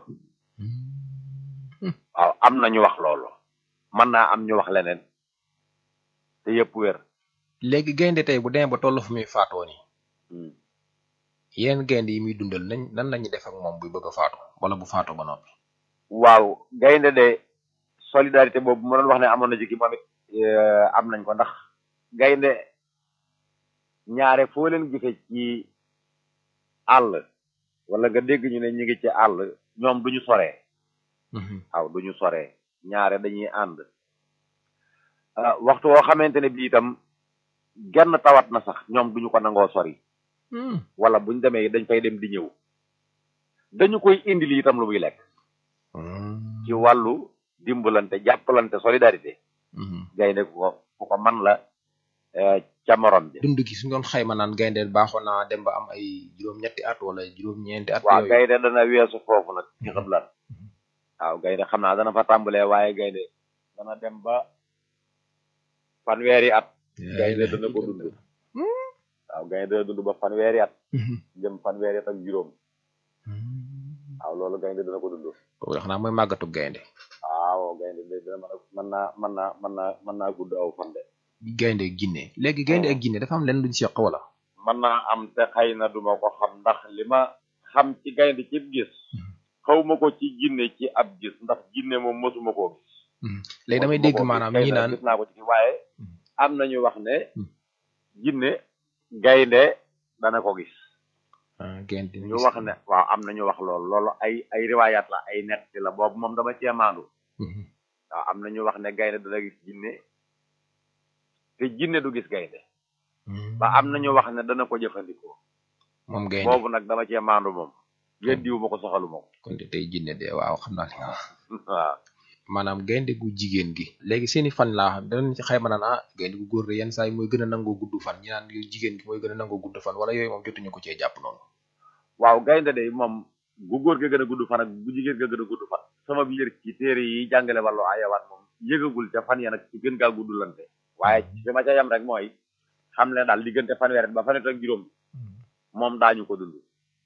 S3: waaw am na ñu wax loolu mën naa am ñu wax leneen te yëpp wér
S1: léegi gaynde tey bu demee ba toll fu muy faatoo nii yenn gaynde yi muy dundal nañ nan lañuy def ak moom buy bëgg a faatu wala bu faatoo ba noppi
S3: waaw gaynde de solidarité boobu ma doon wax ne amoon na ci ki moom it am nañ ko ndax gaynde ñaare foo leen gisee ci àll wala nga dégg ñu ne ñu ngi ci àll ñoom duñu soree waaw duñu soree ñaare dañuy ànd waxtu woo xamante ne bi itam genn tawat na sax ñoom duñu ko nangoo sori wala buñ demee dañ fay dem di ñëw dañu koy indi li itam lu muy lekk ci wàllu dimbalante jàppalante solidarité gaynde ku ko ku ko man la ca morom bi
S1: dund gi su doon xayma naan gaynde baaxoon naa dem ba am ay juróom-ñetti at wala juróom-ñeenti at
S3: waaw
S1: yooyu
S3: gaynde dana weesu foofu nag ci xëb lan waaw gaynde xam naa dana fa tàmbalee waaye gaynde dana dem ba fanweeri at gaynde dana ko dund waaw gaynde dana dund ba fanweeri at jëm fanweeri at ak juróom waaw loolu gaynde dana ko dund
S1: kooku xanaa mooy màggatu gaynde
S3: waaw gaynde de dina mën a mën naa mën naa mën naa mën naa gudd aw fan de
S1: gaynde ak ginne léegi gaynde ak ginne dafa am lenn luñ seq wala
S3: mën naa am te xëy na duma ko xam ndax li ma xam ci gaynde ci gis xawma ko ci ginne ci ab gis ndax ginne moom mosuma koo gis
S1: léegi damay dégg maanaam ñi naan
S3: gis naa ko ci waaye am nañu wax ne ginne gaynde dana ko gis
S1: gaynde
S3: ñu wax ne waaw am nañu wax loolu loolu ay ay riwaayaat la ay nett la boobu moom dama cee maandu waaw am na ñu wax ne gaynde dana gis jinne te jinne du gis gaynde ba am na ñu wax ne dana ko jëfandikoo
S1: moom gaynde
S3: boobu nag dama cee maandu moom weddiwu ma ko soxalu ma ko
S1: kon de tey jinne de waaw xam naa li nga wax
S3: waaw
S1: maanaam gaynde gu jigéen gi léegi seeni fan laa xam danañ ci xayma naan ah gaynde gu góor de yenn saa yi mooy gën a nangoo gudd fan ñi naan yu jigéen gi mooy gën a nangoo gudd fan wala yooyu moom jotuñu ko cee jàpp noonu
S3: waaw gaynde de moom gu góor ga gën a gudd fan ak gu jigéen ga gën a gudd fan sama biir ci téere yi jàngale wàllu ayawaat moom yëgagul ca fan ya nag ci gën gaa guddulante waaye fi ma ca yam rek mooy xam ne daal diggante fanweer ba fanweer ak juróom moom daañu ko dund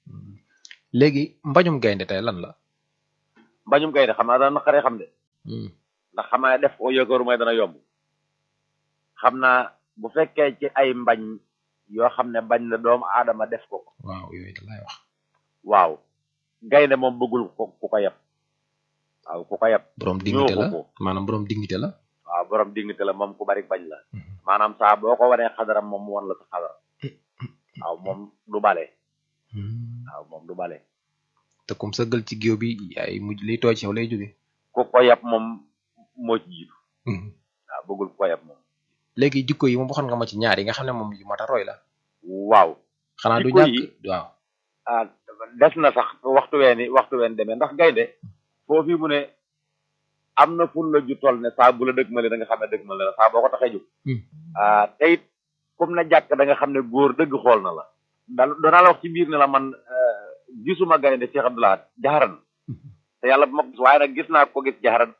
S1: léegi mbañum gaynde tey lan la
S3: mbañum gaynde xam naa dana naqaree xam de ndax xam naa def ko yëkkëru mooy dana yomb xam naa bu fekkee ci ay mbañ yoo xam ne bañ la doomu aadama def ko ko
S1: waaw yooyu da lay wax
S3: waaw gaynde moom bëggul ko ku ko yeb waaw ku ko yeb
S1: borom dignité la
S3: ñoo ko
S1: maanaam borom dignité la
S3: waaw borom dignité la moom ku bari bañ la maanaam saa boo ko wanee xadaram moom mu wan la sa xadar waaw moom du bale waaw moom du bale
S1: te comme sëggal ci géew bi ay mujj liy tooy ci yow lay jóge
S3: ku ko yeb moom moo ci jiitu waaw bëggul ku ko yeb moom
S1: léegi jikko yi moom waxoon nga ma ci ñaar yi nga xam ne moom yu mat a roy la
S3: waaw
S1: xanaa du
S3: Jikko
S1: ñàkk
S3: yi?
S1: waaw
S3: ah des na sax waxtu weeni waxtu ween demee ndax gaynde foofu mu ne am na ful la ju toll ne saa bu la dëgg male da nga xam ne dëgg male la saa boo ko taxee jóg ah te it comme na jàkk da nga xam ne góor dëgg xool na la dal danaa la wax ci biir ne la man euh, gisuma gaynde Cheikh Abdoulaye jaxaran te yàlla bu ma ko gis waaye nag gis naa ko gis jaxaran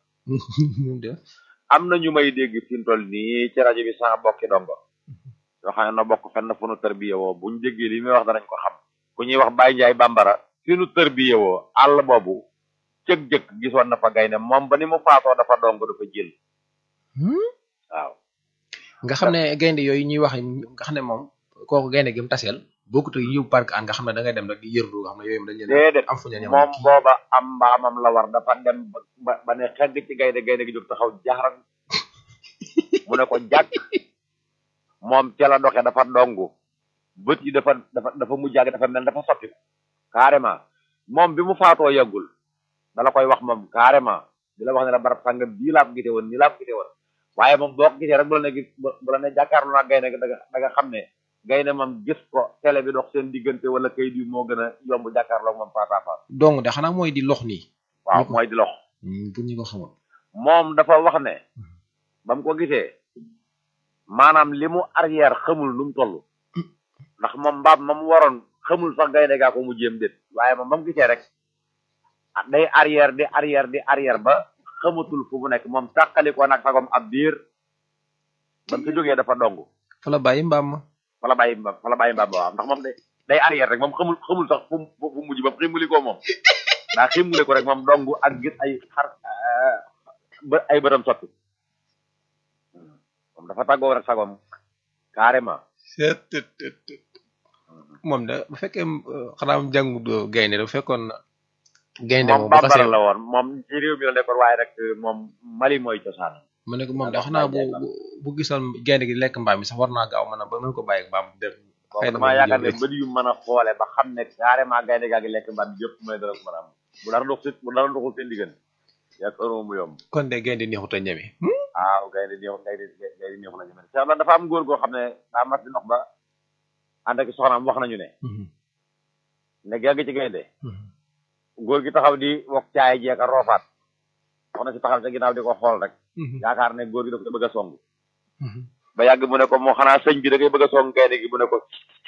S3: am na ñu may dégg fi mu toll nii ci rajo bi sama bokki dongo yoo xam ne na bokk fenn fu nu tërbiye woo buñ déggee li muy wax danañ ko xam ku ñuy wax Baye Ndiaye Bambara fi nu tërbiye woo àll boobu cëg-jëkk gisoon na fa gaynde moom ba ni mu faatoo dafa dong dafa jël waaw
S1: nga xam ne gaynde yooyu ñuy wax nga xam ne moom kooku gaynde gi mu taseel bokkut ak yóbbu parc an nga xam ne da ngay dem rek di yërdu nga xam ne yooyu dañ leen
S3: déedéet
S1: am fu ñu leen
S3: moom booba am mbaamam la war dafa dem ba- ba ba ne xegg ci gaynde gaynde gi jóg taxaw jaxaran mu ne ko jàkk moom ca la doxe dafa dongu bët yi dafa dafa dafa mujj ak dafa mel dafa sotti carrément moom bi mu faatoo yàggul dala koy wax moom carrément di la wax ne la barab sàngam bii laa ko gite woon nii laa ko gite woon waaye moom boo ko gisee rek bu la ne gis bu la ne jàkkaarloo naa gaynde da nga da nga xam ne gaynde moom gis ko télé bi dox seen diggante wala kayit yi moo gën a yomb jàkkaarloo moom face à face
S1: dong de xanaa mooy di lox nii
S3: waaw
S1: Ñu ko-
S3: mooy di lox
S1: pour ñu ko xamul
S3: moom dafa wax ne ba mu ko gisee maanaam li mu arrière xamul nu mu toll ndax moom mbaam ma mu waroon xamul sax gaynde gaa ko mu jéem déet waaye moom ba mu gisee rek ah, day arrière di arrière di arrière ba xamatul fu mu nekk moom tàqali ko nag sagom ab biir ba mu fi jógee dafa dong
S1: fa la bàyyi mbaam ma
S3: fa la bàyyi mbaam fa la bàyyi mbaam ba waaw ndax moom day day arrière rek moom xamul xamul sax fu mu fu mujj ba ximmuli ko moom daa ximmuli ko rek moom dong ak gis ay xar ah, ba ay bëtam sotti moom dafa tàggoo rek sagom carrément
S1: moom da bu fekkee xanaa mu jàngu gaynde da bu fekkoon gaynde
S3: moom
S1: moom bu
S3: bambara
S1: xasee
S3: la woon moom ci réew mi la nekkoon waaye rek moom Mali mooy cosaan
S1: mu ne ko moom da xanaa bu bu- bu gisoon gaynde gi lekk mbaam mi sax war naa gaaw mën a ba mën ko bàyyi ak mbaam dem
S3: donc
S1: xëy na
S3: damaa
S1: moom
S3: yaakaar ne
S1: jël
S3: bët yu mën a xoole ba xam ne carrément gaynde gaa ngi lekk mbaam bi yëpp mooy dara ko mën a am bu dara dox si bu dara doxul seen diggante yak ëro mu yomb
S1: kon de gaynde neexut a ñeme
S3: waaw gaynde neexu gaynde gaynde neexu la ñu mel Cheikh dafa am góor goo xam ne daa mas di ndox ba ànd ak soxnaam wax nañu ne ne yàgg ci gaynde góor gi taxaw di wok caay jeeka roofaat soxna si taxaw ca ginnaaw di ko xool rek yaakaar ne góor gi dafa ko bëgg a song ba yàgg mu ne ko moo xanaa sëñ bi da ngay bëgg a song gaynde gi mu ne ko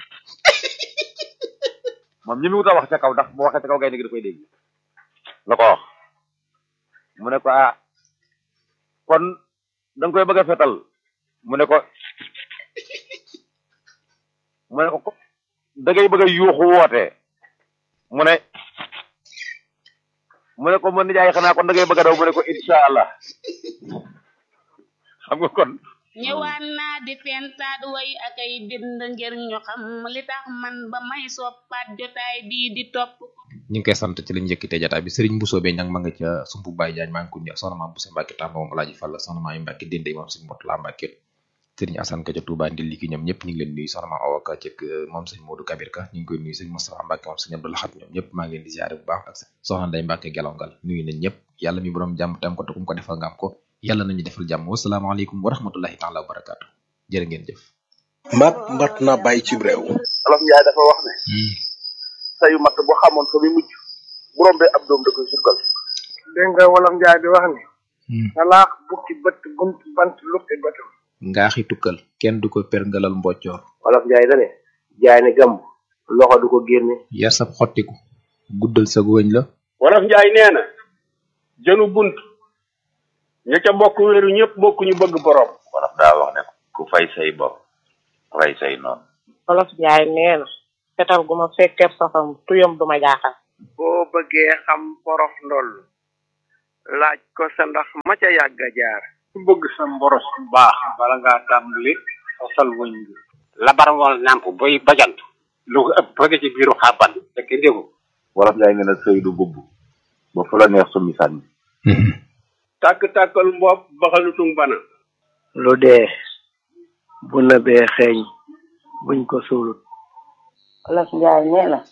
S3: moom ñi mu wut a wax ca kaw ndax bu waxee ca kaw gaynde gi da koy dégg la ko wax mu ne ko ah kon da nga koy bëgg a fetal mu ne ko mu ne ko ko da ngay bëgg a yuuxu woote mu ne mu ne ko mën nijaay xanaa kon da ngay bëgg a daw mu ne ko incha allah xam nga kon
S4: ñëwaan naa di fentaat way ak ay bind ngir ñu xam li tax man ba may soppaat jotaay bii di topp
S1: ñu ngi koy sant ci lañ njëkkite jataay bi sëriñ Bousso be ñang ma nga ca sumpu Baye Diagne maa ngi ko ñëw soxna maam Bousso Mbacke Tamba moom Alaaji Fall soxna maam yi Mbacke Dende moom sëñ Mot la Mbacke sëriñ Assane ka ca Touba Ndil ki ñoom ñëpp ñu ngi leen nuyu soxna maam Awa Ka ci moom sëñ Modou Kabir Ka ñu ngi koy nuyu sëñ Moustapha Mbacke moom sëñ Abdou Lahat ñoom ñëpp maa ngi leen di ziare bu baax ak soxna Ndeye Mbacke Gelongal nuyu nañ ñëpp yàlla mi borom jàmm tam ko te kum ko defal nga am ko yàlla nañu defal jàmm wasalaamaaleykum wa rahmatullahi taala wa barakaatu jërë ngeen jëf
S5: mat mat na bàyyi ci réew
S6: olof njaay dafa wax ne sayu matt bu xamoon fa mi mujj bu rombee ab doom da koy sukkal
S7: dégg nga wolof njaay di wax ni salaax bukki bët bunt bant lukki bëtam
S1: ngaaxi tukkal kenn du ko perngalal mboccoor
S6: olof njaay da ne jaay ne gàmb loxo du ko génne
S1: yar sab xottiku guddal sa wëñ la
S8: wolof njaay nee na jënu bunt ña ca bokk wéeru ñëpp bokk ñu bëgg borom
S3: wolof daa wax ne ku fay say bopp fay say noonu
S9: wolof njaay nee na fetal gu ma fekkee safam tuyam du ma jaaxal
S7: boo bëggee xam porof ndoll laaj ko sa ndax ma ca yàgg a jaar
S8: ku bëgg sa mboros bu baax bala ngaa tàmbali sosal wëñ bi labar ngoon nàmp boy bajant lu ko ëpp bëgg ci biiru xàbban fekk ndégu
S3: wolof njaay nee na sëy du bubb ba fu la neex summi sànni
S8: tàkk-tàkkal mbopp baxalutung bana
S7: lu dee bu nëbee xeeñ buñ ko suulut
S9: wolof njaay nee na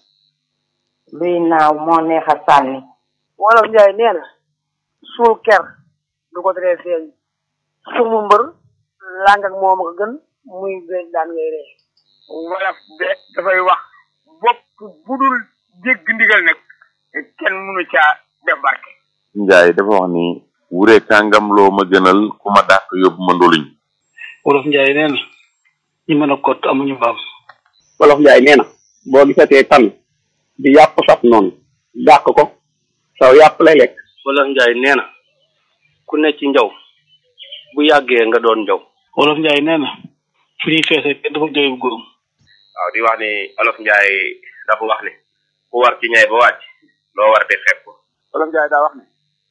S9: luy naaw moo neex a sànni
S7: wolof njaay nee na suul ker du ko teree feeñ sumu mbër làng ak moom ko gën muy béy daan ngay ree wolof de dafay wax bopp bu dul jégg ndigal nag kenn mënu caa def barke
S3: njaay dafa wax ni wure kàngam loo ma gënal ku ma dàq yóbbu ma ndoluñ
S8: wolof njaay nee na ñi mën a kott amuñu mbaam
S6: wolof njaay nee na boo gisatee tan di yàpp saf noonu dàq ko saw yàpp lay lekk
S8: wolof njaay nee na ku ne ci njaw bu yàggee nga doon njaw wolof njaay nee na fu ñuy feesee kenn dafa jooy bu góorum
S6: waaw di wax ni olof njaay dafa wax ni ku war ci ñay ba wàcc loo war di xeeb ko
S7: wolof njaay daa wax ne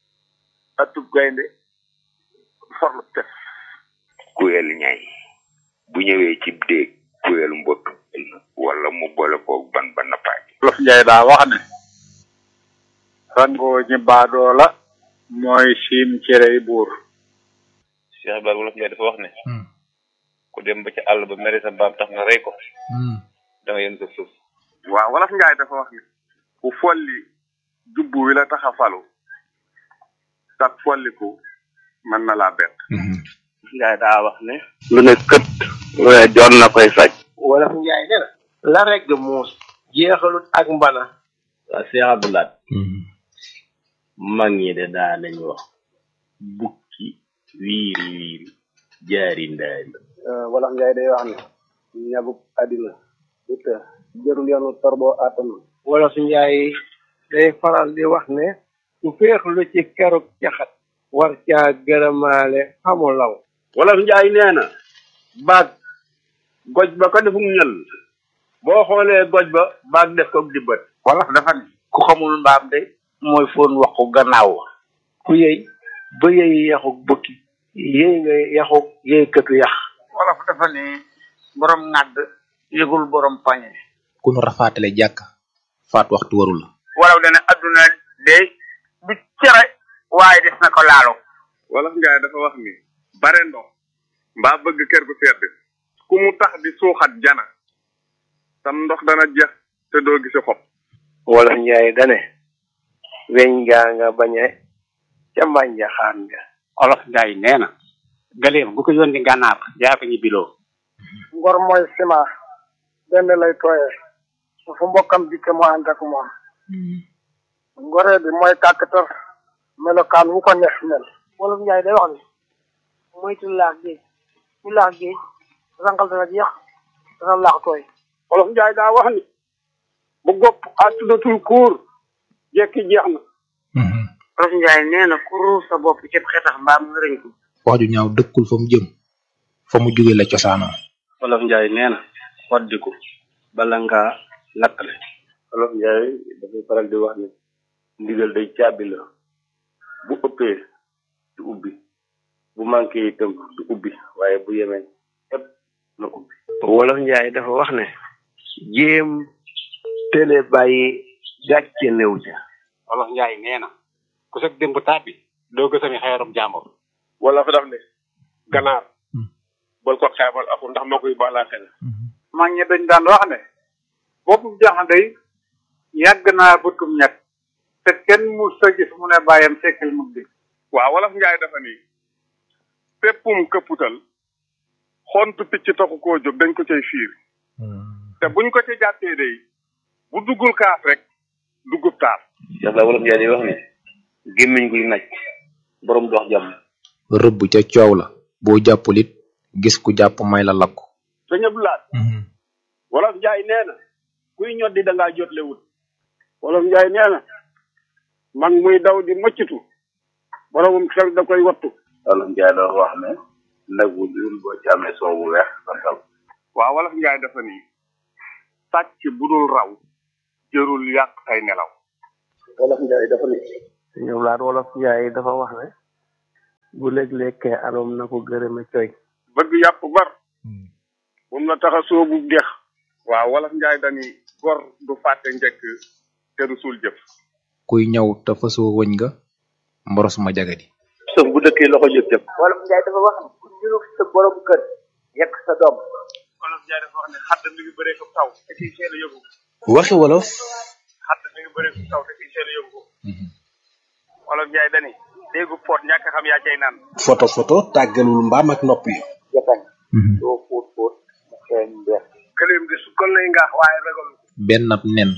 S7: atub gaynde forlu tef
S3: kuyel ñay bu ñëwee ci déeg kuyel mbott wala mu boole koog ban ba nappaaj
S8: wolof njaay daa wax ne rangoo ñi baadoo la mooy siim cerey buur
S6: Cheikh Ibrahima wolof njaay dafa wax ne ku dem ba ci àll ba mere sa mbaam tax nga rey ko da nga yën ko suuf
S7: waaw wolof njaay dafa wax ne ku folli jubbu wi la tax a falu tak folliku mën na laa bett
S6: njaay daa wax ne
S3: lu ne kët lu ne joon na koy saj
S7: wolof njaay nee na la regg muus jeexalut ak mbana
S6: waa Cheikh Abdoulaye mag ñi de daa nañu wax bukki wiiri wiiri jaari ndaari
S7: wolof njaay day wax ne ñabuk àddina du të jërul yoonu torboo àttanu wolof njaay day faral di wax ne ku féexlu ci keruk caxat war caa gërëmaale xamu law
S8: wolof njaay nee na baag goj ba ko defum ñël boo xoolee goj ba baag def ko dibbat
S7: wolof dafa ne ku xamul mbaam de mooy foon waxu gannaaw ku yëy ba yëy yaxuk bukki yëy nga yaxuk yëy këtu yax wolof dafa ne
S8: borom ŋàdd yëgul borom pañe
S1: ku nu rafaatale jàkk faat waxtu warul la
S8: walaw dana adduna de du cere waaye des na ko laalo
S3: wolof njaay dafa wax ni bare ndox mbaa bëgg kër gu sedd ku mu tax di suuxat jana sam ndox dana jeex te doo gisi xob
S10: wolof njaay dane weñ gaa nga bañe ca mbànja xaan nga
S8: olof njaay nee na galeem gu ko yónni gànnaar yaa ko ñibbiloo
S7: ngor mooy ciment benn lay tooyee su fu mbokkam dikke mu ànd ak moom ngoree bi mooy kàkkatar melokaan wu ko neex mel wolof njaay day wax ni moytu laax géej ñu laax géej rangal dana jeex dana laax tooy
S8: olof njaay daa wax ni bu gopp àttudatul kuur jekki jeex na
S7: olof njaay nee na ku ruur sa bopp cëb xetax mbaam nga rëñ ko
S1: wax ju ñaaw dëkkul fa mu jëm fa mu jóge la cosaanoo
S10: wolof njaay nee na waddiku bala ngaa lakkale
S6: wolof njaay dafay faral di wax ni ndigal day caabi la bu ëppee du ubbi bu manqué itam du ubbi waaye bu yemee ëpp na ubbi
S10: wolof njaay dafa wax ne jéem télé bàyyi gàcce néew ca
S8: olof njaay nee na ku sëg démb tàbbi doo gësami xeerum jàmbur
S3: wala fa daf ne ganaar bal ko xeebal aku ndax moo koy baalaa xel
S8: mag ñi dañ daan wax ne boppu jaxan day yàgg naa bëtum ñett te kenn mu sa gis mu ne bàyyam sekkil mu di
S3: waaw wolof njaay dafa ni péppum këpputal xontu picc taxu koo jóg dañ ko cay fiir te buñ ko ca jàppee day bu duggul kaaf rek duggub taaf
S6: Cheikh la wolof njaay di wax ni gémmiñ guy naj borom dox jàmm
S1: rëbb ca coow la boo jàppul it gis ku jàpp may la lakku
S8: sëñ Abdoulaye wolof njaay nee na kuy ñoddi da ngaa jotle wut wolof njaay nee na mag muy daw di mëccitu boromum xel da koy wattu
S6: wolof njaay dafa wax ne nag wu dul boo ci amee soow bu weex santal
S3: waaw wolof njaay dafa ni sàcc bu dul raw jërul yàq say nelaw
S6: wolof njaay dafa ni
S10: ñoom laat wolof njaay dafa wax ne bu léeg-lekkee aloom na ko gërëme coy
S3: bëgg yàpp bar moom la tax a soobu dex waaw wolof njaay dani gor du fàtte njëkk te du suul jëf
S1: kuy ñëw te fasoo wëñ nga mboros ma jagadi
S6: sëf bu dëkkee loxo jëf jëf
S7: wolof njaay dafa wax ni ku ñurug sa borom kër yekk sa doom
S3: wolof njaay dafa wax ne xadd mi ngi bëree ko taw te kiy seel a yëgu
S5: waxi wolof
S3: xadd mi ngi bëree ko taw te kiy seel a yëgu ko wolof njaay dani déggu poot ñàkk xam yaa cay naan
S5: photo photo tàggalul mbaam ak nopp yi
S7: jatañ doo fóot fóot mu xeeñ mbeex
S3: gëléem di su kon lay ngaax waaye ragal
S1: benn ab nen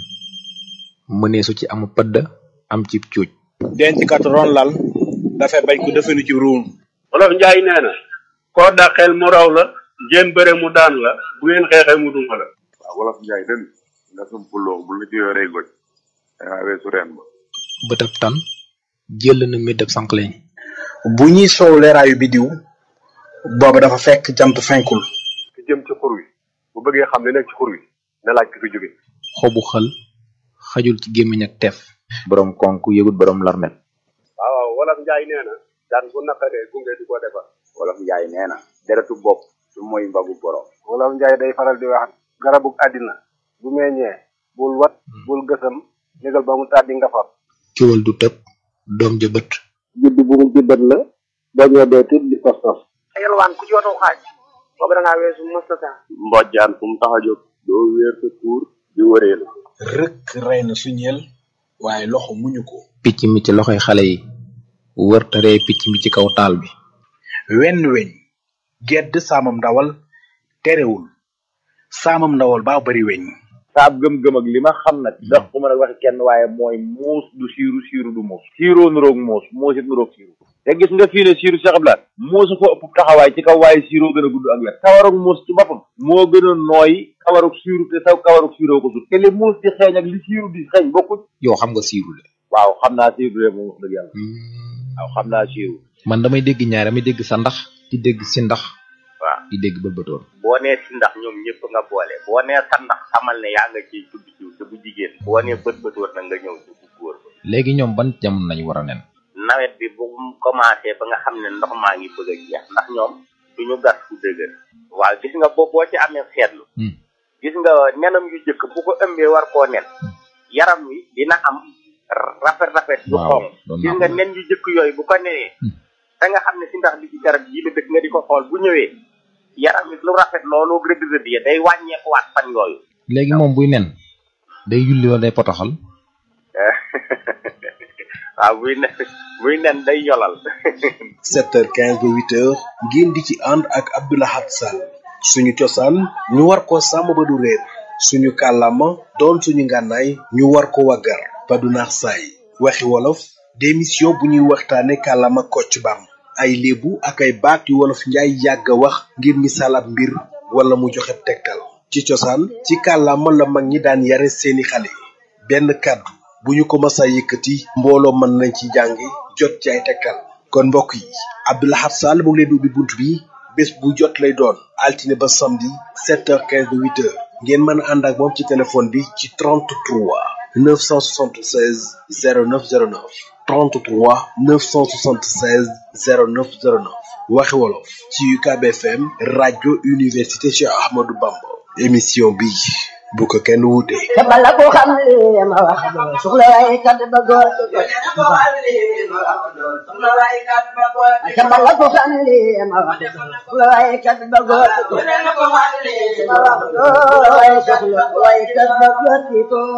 S1: mëneesu ci amu pëdd am ci cuuj
S5: denc kat ron lal dafay bañ ko defenu ci ruum
S6: wolof njaay nee na koo dàqeel mu raw la ngeen bëre mu daan la bu ngeen xeexee mu duma la
S3: waaw wolof njaay den nga sumpuloo bu la ci yoree goj dangaa weesu reen ba
S1: bëtab tan jël na méddab sànqleñ
S5: bu ñuy soow leeraayu bidiw booba dafa fekk jant fenkul
S3: ki jëm ci xur wi bu bëggee xam li nekk ci xur wi na laaj ki fi jóge
S1: xobu xël xajul ci gémmiñ ak teef borom konk yëgut borom larmet
S3: waaw waaw wolof njaay nee na daan bu naqaree gunge du ko defar wolof njaay nee na deretu bopp du mooy mbagu borom
S10: wolof njaay day faral di wax garabug àddina bu meññee bul wat bul gësam négal ba mu tàddi nga far
S1: ciwal du tëb doom ja bët
S10: judd bu mu jibbat la boo ñoo dee tit di tos tos
S7: yalwaan ku ci watoo xaaj boobu da ngaa weesu mustata
S6: mbojjaan fu mu tax a jóg doo wéer sa tuur di wëree la
S5: rëkk rey na suñeel waaye loxo muñu ko
S1: picc mi ci loxoy xale yi wër taree picc mi ci kaw taal bi
S5: wenn weñ gedd saamam ndawal terewul saamam ndawal baa bari weñ
S11: saab gëm-gëm ak li ma xam nag ndax ku mën a waxi kenn waaye mooy muus du siiru siiru du muus siiroo nuroog muus muus it nuroog siiru te gis nga fii ne siiru Cheikh Abdoulaye muusu ko ëpp taxawaay ci kaw waaye siiroo gën a gudd ak wet kawarug muus ci boppam moo gën a nooy kawarug siiru te saw kawarug siiroo ko sut te li muus di xeeñ ak li siiru di xeeñ bokkuñ
S1: yow xam nga siiru de
S11: waaw xam naa siiru de moom wax dëgg yàlla waaw xam naa siiru
S1: man damay dégg ñaar damay dégg sa ndax di dégg si ndax
S2: waaw
S1: di dégg bëlbëtoon
S2: boo nee si ndax ñoom ñëpp nga boole boo nee sa ndax xamal ne yaa nga ciy tudd jiw te bu jigéen boo nee bët bët war na nga ñëw ci bu góor ba
S1: léegi ñoom ban jamono nañu war a nen
S2: nawet bi bu mu commencé ba nga xam ne ndox maa ngi bëgg a jeex ndax ñoom duñu gas fu dëgër waaw gis nga boo boo ci amee seetlu gis nga nenam yu jëkk bu ko ëmbee war koo nen yaram wi dina am rafet rafet yu
S1: waaw
S2: xonq gis nga nen yu jëkk yooyu bu ko nenee da nga xam ne si ndax li ci garab yi la dëkk nga di ko xool bu ñëwee yaram wi lu rafet loolu rëdd rëdd ya day wàññeekuwaat fan yooyu
S1: léegi moom buy nen day yulli wala day potoxal
S2: waaw buy nen buy nen day yolal
S5: 7h15 ba 8h ngeen di ci ànd ak Abdoulahat Sall suñu cosaan ñu war ko sàmm ba du réer suñu kàllaama doon suñu ngànnaay ñu war ko waggar ba du naax saay waxi wolof démission bu ñuy waxtaane kàllaama kocc bam ay léebu ak ay baat yu wolof njaay yàgg a wax ngir misaal ab mbir wala mu joxe tegtal ci cosaan ci kàllaama la mag ñi daan yare seeni xale benn kàddu bu ñu ko masa yëkkati mbooloo mën nañ ci jàngi jot ci ay tegtal kon mbokk yi Abdoulahat Sall mu ngi leen di ubbi bunt bi bés bu jot lay doon altine ba samedi 7h15 ba 8h ngeen mën a ànd ak moom ci téléphone bi ci 33 976 0909 33 976 0909 waxi wolof ci UCAB FM rajo université Cheikh Ahmadou Bamba émission bi bu ko kenn wuute.
S12: te bala ko xam li ma wax doo soxla waaye kat ba góor te bala ko xam li ma wax doo soxla waaye kat ba góor waaye soxla waaye kat ba góor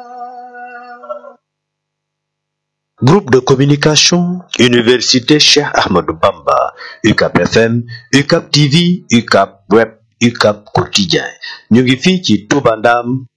S13: Groupe de communication Université Cheikh Ahmadou Bamba UCAP FM UCAP TV UCAP Web UCAP Quotidien ñu ngi fii ci Touba Ndam